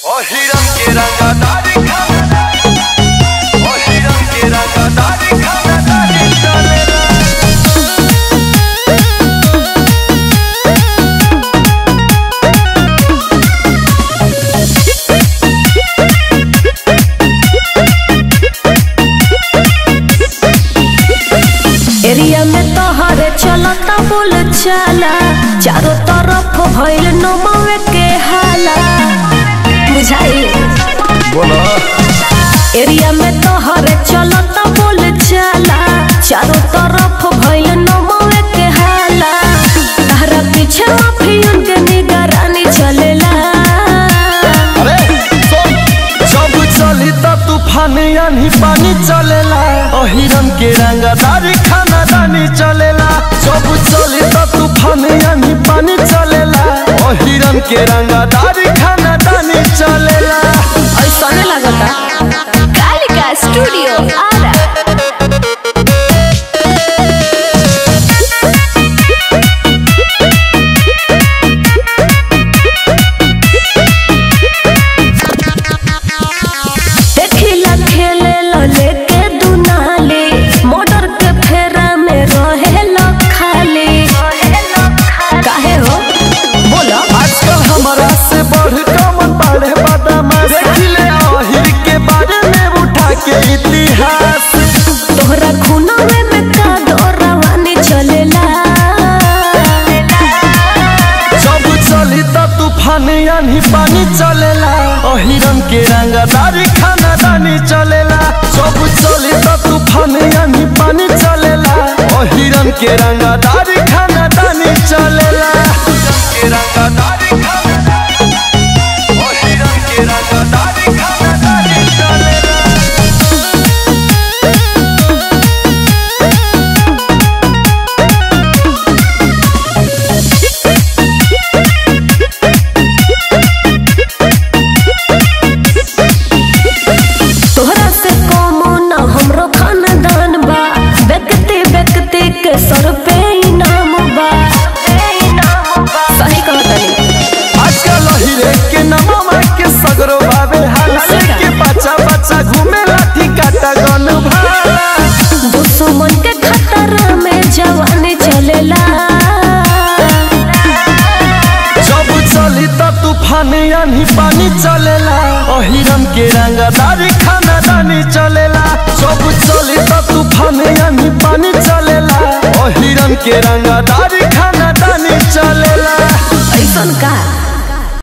ओ हिरन के रंगदारी खाना ओ हिरन के रंगदारी खाना दारी चलेला एरिया में तोहरे चलता बोल चाला चारों तरफ भइल नमवे के हाला बुझाई बोलो एरिया में तोहरे चलता बोल चाला चारों तरफ भइल नमवे के हाला तारा पीछे माफियन के निगरानी चलेला अरे सुन जब चली त तूफान यानी पानी चलेला ओ हिरन के रंगदारी खाना दानी चलेला जब चली त तूफान यानी पानी चलेला ओ हिरन के रंगदारी खाना दानी चलेला ऐसा लगता कालिका स्टूडियो आरा देखिला खेले ला लेके दुनाली मोटर के फेरा में रहे ला खाली काहे हो बोलो आजकल हमारा से बढ़ कमन बाढ़े बादामा देखिले अहिर के बारे में उठा के इतिहास तोहरा खूना में में का दौरावानी चलेला जब चली त तूफान यानी पानी चलेला ओ हिरन के रंगदारी खाना दानी चलेला जब चली त तूफान यानी पानी चलेला ओ हिरन के रंगदारी खाना दानी चलेला के रंगदारी खाना ओ हिरन के रंगदारी खाना दानी चलेला तोहरा से कमो ना हमरो खानदान बा व्यक्ति व्यक्ति के सर पे इनाम बा सही कहतनी आजकल हीरे के नममा के सगरो बाबे हाला लेके बच्चा बच्चा घूमे लाठी काटा गन भाला दुश्मन के खतरा में जवानी चलेला जब चली त तूफान यानी पानी चलेला ओ हिरन के रंगदारी खाना दानी चलेला जब चली त तूफान यानी पानी चलेला ओ हिरन के रंगदारी खाना दानी चलेला ऐसन का